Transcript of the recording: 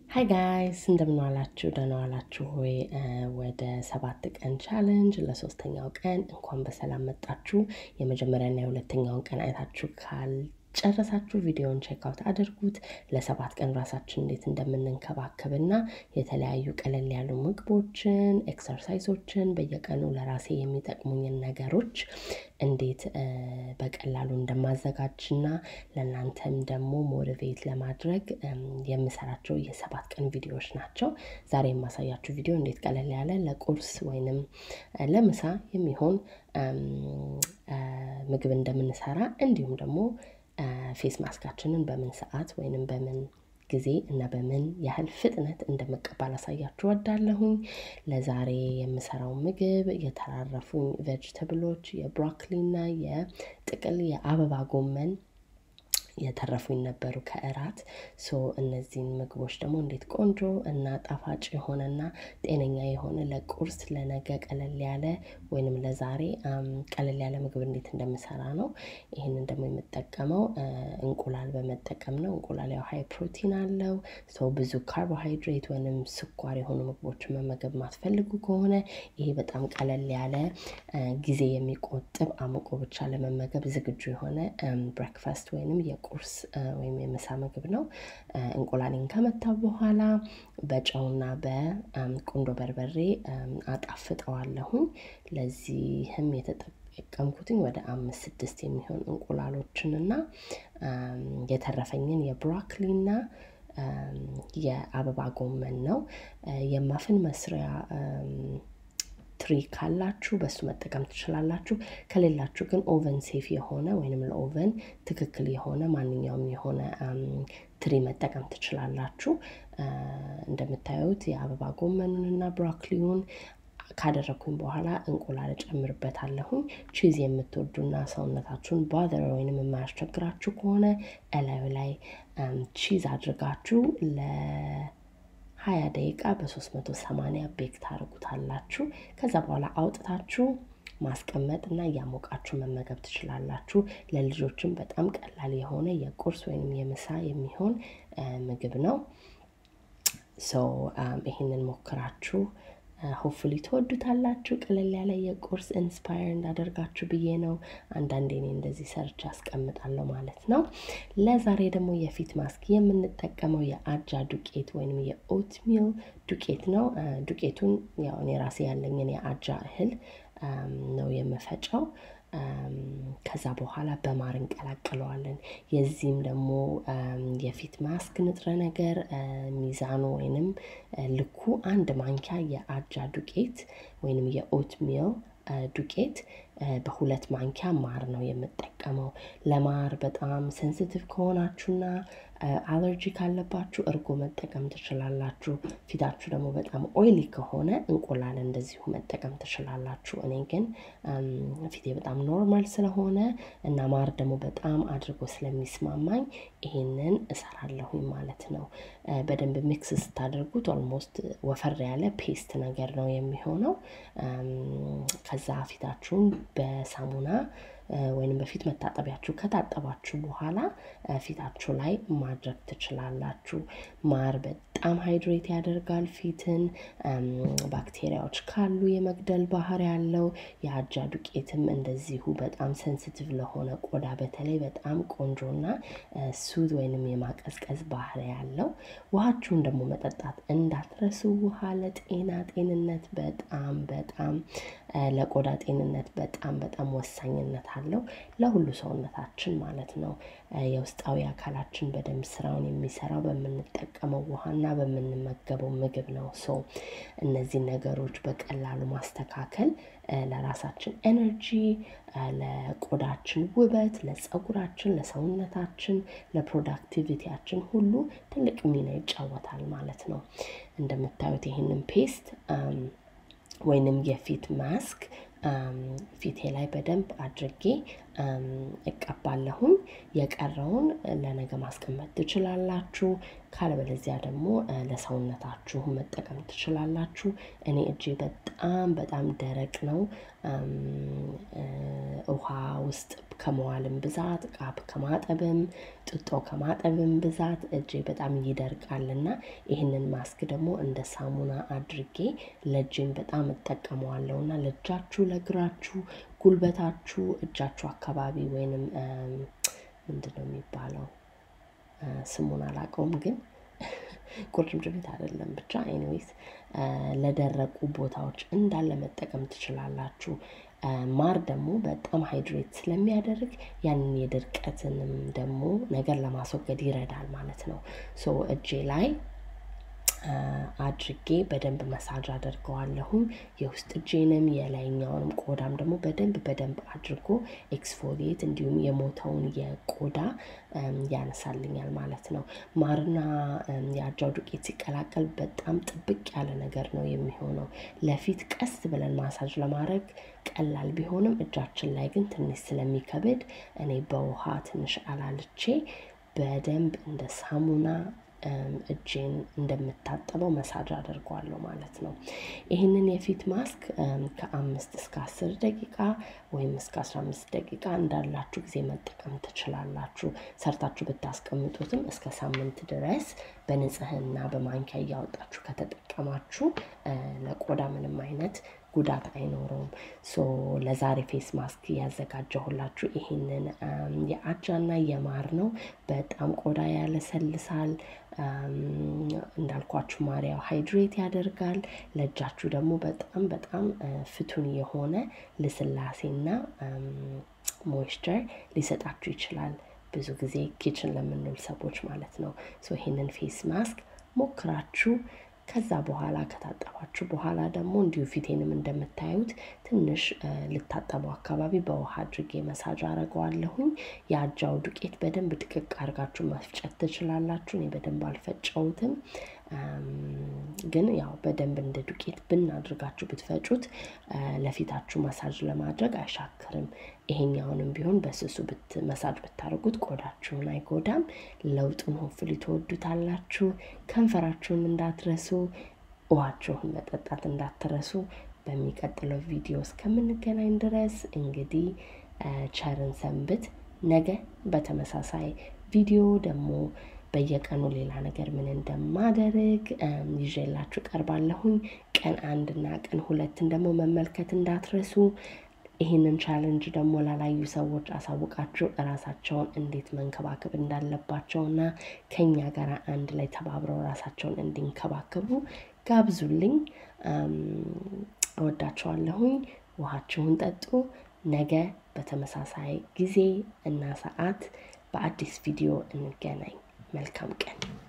ሀይ ጋይስ እንደምን ዋላችሁ? ደህና ዋላችሁ ሆይ? ወደ ሰባት ቀን ቻለንጅ ለሶስተኛው ቀን እንኳን በሰላም መጣችሁ። የመጀመሪያና የሁለተኛውን ቀን አይታችሁ ካልጨረሳችሁ ቪዲዮውን ቼክአውት አድርጉት። ለሰባት ቀን ራሳችን እንዴት እንደምንንከባከብና የተለያዩ ቀለል ያሉ ምግቦችን፣ ኤክሰርሳይሶችን በየቀኑ ለራሴ የሚጠቅሙኝን ነገሮች እንዴት በቀላሉ እንደማዘጋጅና ለእናንተም ደግሞ ሞቲቬት ለማድረግ የምሰራቸው የሰባት ቀን ቪዲዮዎች ናቸው። ዛሬ የማሳያችሁ ቪዲዮ እንዴት ቀለል ያለ ለቁርስ ወይንም ለምሳ የሚሆን ምግብ እንደምንሰራ እንዲሁም ደግሞ ፌስ ማስካችንን በምን ሰዓት ወይንም በምን ጊዜ እና በምን ያህል ፍጥነት እንደምቀባ ላሳያችሁ ወዳለሁኝ። ለዛሬ የምሰራው ምግብ የተራረፉኝ ቬጅተብሎች የብሮኮሊና የጥቅል የአበባ ጎመን የተረፉኝ ነበሩ ከእራት። ሶ እነዚህን ምግቦች ደግሞ እንዴት ቆንጆ እና ጣፋጭ የሆነና ጤነኛ የሆነ ለቁርስ ለነገ ቀለል ያለ ወይንም ለዛሬ ቀለል ያለ ምግብ እንዴት እንደምሰራ ነው። ይህንን ደግሞ የምጠቀመው እንቁላል በመጠቀም ነው። እንቁላል ያው ሀይ ፕሮቲን አለው። ሰው ብዙ ካርቦሃይድሬት ወይንም ስኳር የሆኑ ምግቦችን መመገብ ማትፈልጉ ከሆነ ይሄ በጣም ቀለል ያለ ጊዜ የሚቆጥብ አሙቆ ብቻ ለመመገብ ዝግጁ የሆነ ብሬክፋስት ወይንም የቁርስ ወይም የምሳ ምግብ ነው። እንቁላሌን ከመታው በኋላ በጨውና በቁንዶ በርበሬ አጣፍጠዋለሁኝ። ለዚህም የተጠቀምኩትኝ ወደ አምስት ስድስት የሚሆን እንቁላሎችን እና የተረፈኝን የብሮኮሊና የአበባ ጎመን ነው። የማፍን መስሪያ ትሪ ካላችሁ በሱ መጠቀም ትችላላችሁ። ከሌላችሁ ግን ኦቨን ሴፍ የሆነ ወይንም ለኦቨን ትክክል የሆነ ማንኛውም የሆነ ትሪ መጠቀም ትችላላችሁ። እንደምታዩት የአበባ ጎመኑንና ብሮኮሊውን ካደረግኩኝ በኋላ እንቁላል እጨምርበታለሁኝ። ቺዝ የምትወዱና ሰውነታችሁን ባዘር ወይንም የማያስቸግራችሁ ከሆነ እላዩ ላይ ቺዝ አድርጋችሁ ለሀያ ደቂቃ በሶስት መቶ ሰማንያ ቤክ ታደርጉታላችሁ። ከዛ በኋላ አውጥታችሁ ማስቀመጥ እና እያሞቃችሁ መመገብ ትችላላችሁ። ለልጆችም በጣም ቀላል የሆነ የቁርስ ወይም የምሳ የሚሆን ምግብ ነው። ሶ ይህንን ሞክራችሁ ሆፕፉሊ ትወዱታላችሁ። ቀለል ያለ የቁርስ ኢንስፓየር እንዳደርጋችሁ ብዬ ነው። አንዳንዴ እኔ እንደዚህ ሰርች አስቀምጣለሁ ማለት ነው። ለዛሬ ደግሞ የፊት ማስክ የምንጠቀመው የአጃ ዱቄት ወይም የኦትሚል ዱቄት ነው። ዱቄቱን ያው እኔ ራሴ ያለኝን የአጃ እህል ነው የምፈጨው። ከዛ በኋላ በማር እንቀላቅለዋለን። የዚህም ደግሞ የፊት ማስክ ንጥረ ነገር ሚዛኑ ወይንም ልኩ አንድ ማንኪያ የአጃ ዱቄት ወይንም የኦት ሚል ዱቄት በሁለት ማንኪያ ማር ነው የምጠቀመው። ለማር በጣም ሴንሲቲቭ ከሆናችሁና አለርጂ ካለባችሁ እርጎ መጠቀም ትችላላችሁ። ፊታችሁ ደግሞ በጣም ኦይሊ ከሆነ እንቁላል እንደዚሁ መጠቀም ትችላላችሁ። እኔ ግን ፊቴ በጣም ኖርማል ስለሆነ እና ማር ደግሞ በጣም አድርጎ ስለሚስማማኝ ይሄንን እሰራለሁኝ ማለት ነው። በደንብ ሚክስ ስታደርጉት ኦልሞስት ወፈር ያለ ፔስት ነገር ነው የሚሆነው። ከዛ ፊታችሁን በሳሙና ወይንም በፊት መታጠቢያችሁ ከታጠባችሁ በኋላ ፊታችሁ ላይ ማድረግ ትችላላችሁ። ማር በጣም ሃይድሬት ያደርጋል ፊትን። ባክቴሪያዎች ካሉ የመግደል ባህሪ ያለው የአጃ ዱቄትም እንደዚሁ በጣም ሴንሲቲቭ ለሆነ ቆዳ በተለይ በጣም ቆንጆና ሱድ ወይንም የማቀዝቀዝ ባህሪ ያለው። ውሃችሁን ደግሞ መጠጣት እንዳትረሱ። ውሃ ለጤና ጤንነት በጣም በጣም ለቆዳ ጤንነት በጣም በጣም ወሳኝነት አለው ለሁሉ ሰውነታችን ማለት ነው። የውስጣዊ አካላችን በደንብ ስራውን የሚሰራው በምንጠቀመው ውሃና በምንመገበው ምግብ ነው። ሶ እነዚህን ነገሮች በቀላሉ ማስተካከል ለራሳችን ኤነርጂ፣ ለቆዳችን ውበት፣ ለፀጉራችን፣ ለሰውነታችን፣ ለፕሮዳክቲቪቲያችን ሁሉ ትልቅ ሚና ይጫወታል ማለት ነው። እንደምታዩት ይህንን ፔስት ወይንም የፊት ማስክ ፊቴ ላይ በደንብ አድርጌ እቀባለሁኝ። የቀረውን ለነገ ማስቀመጥ ትችላላችሁ። ካለበለዚያ ደግሞ ለሰውነታችሁ መጠቀም ትችላላችሁ። እኔ እጄ በጣም በጣም ደረቅ ነው። ውሃ ውስጥ ከመዋልም ብዛት ቃብ ከማጠብም ጥጦ ከማጠብም ብዛት እጄ በጣም ይደርቃልና ይህንን ማስክ ደግሞ እንደ ሳሙና አድርጌ ለእጄም በጣም እጠቀመዋለሁና ለእጃችሁ፣ ለእግራችሁ፣ ጉልበታችሁ፣ እጃችሁ አካባቢ ወይንም ምንድን ነው የሚባለው ስሙን አላውቀውም ግን ቁርጭምጭሚት አይደለም ብቻ ኤኒዌይስ ለደረቁ ቦታዎች እንዳለ መጠቀም ትችላላችሁ። ማር ደግሞ በጣም ሃይድሬት ስለሚያደርግ ያንን የድርቀትንም ደግሞ ነገር ለማስወገድ ይረዳል ማለት ነው። ሶ እጄ ላይ አድርጌ በደንብ መሳጅ አደርገዋለሁም የውስጥ እጄንም የላይኛውንም ቆዳም ደግሞ በደንብ በደንብ አድርጎ ኤክስፎሊየት እንዲሁም የሞተውን የቆዳ ያነሳልኛል ማለት ነው። ማርና የአጃው ዱቄት ሲቀላቀል በጣም ጥብቅ ያለ ነገር ነው የሚሆነው። ለፊት ቀስ ብለን ማሳጅ ለማድረግ ቀላል ቢሆንም እጃችን ላይ ግን ትንሽ ስለሚከብድ እኔ በውሃ ትንሽ አላልቼ በደንብ እንደ ሳሙና እጄን እንደምታጠበው መሳጅ አደርገዋለሁ ማለት ነው። ይህንን የፊት ማስክ ከአምስት እስከ አስር ደቂቃ ወይም እስከ አስራ አምስት ደቂቃ እንዳላችሁ ጊዜ መጠቀም ትችላላችሁ። ሰርታችሁ ብታስቀምጡትም እስከ ሳምንት ድረስ በንጽህና በማንኪያ እያወጣችሁ ከተጠቀማችሁ ለቆዳ ምንም አይነት ጉዳት አይኖረውም። ሶ ለዛሬ ፌስ ማስክ ያዘጋጀሁላችሁ ይሄንን የአጃና የማር ነው። በጣም ቆዳ ያለሰልሳል። እንዳልኳችሁ ማሪያው ሃይድሬት ያደርጋል። ለእጃችሁ ደግሞ በጣም በጣም ፍቱን የሆነ ልስላሴና ሞይስቸር ሊሰጣችሁ ይችላል። ብዙ ጊዜ ኪችን ለምንውል ሰዎች ማለት ነው። ሶ ይሄንን ፌስ ማስክ ሞክራችሁ ከዛ በኋላ ከታጠባችሁ በኋላ ደግሞ እንዲሁ ፊቴንም እንደምታዩት ትንሽ ልታጠበው አካባቢ በውሃ አድርጌ መሳጅ አረገዋለሁኝ። የአጃው ዱቄት በደንብ ድቅቅ አድርጋችሁ መፍጨት ትችላላችሁ። እኔ በደንብ አልፈጨውትም፣ ግን ያው በደንብ እንደ ዱቄት ብን አድርጋችሁ ብትፈጩት ለፊታችሁ መሳጅ ለማድረግ አይሻክርም። ይሄኛውንም ቢሆን በስሱ መሳጅ ብታደርጉት ቆዳችሁን አይጎዳም። ለውጡን ሆፍሊ ትወዱታላችሁ። ከንፈራችሁን እንዳትረሱ፣ ውሃችሁን መጠጣት እንዳትረሱ። በሚቀጥለው ቪዲዮ እስከምንገናኝ ድረስ እንግዲህ ቸርን ሰንብት። ነገ በተመሳሳይ ቪዲዮ ደግሞ በየቀኑ ሌላ ነገር ምን እንደማደርግ ይዤላችሁ ቀርባለሁኝ። ቀን አንድና ቀን ሁለትን ደግሞ መመልከት እንዳትረሱ። ይህንን ቻለንጅ ደግሞ ላላዩ ሰዎች አሳውቃችሁ እራሳቸውን እንዴት መንከባከብ እንዳለባቸውና ከኛ ጋር አንድ ላይ ተባብረው ራሳቸውን እንዲንከባከቡ ጋብዙልኝ። እወዳቸዋለሁኝ። ውሃችሁን ጠጡ። ነገ በተመሳሳይ ጊዜ እና ሰዓት በአዲስ ቪዲዮ እንገናኝ። መልካም ቀን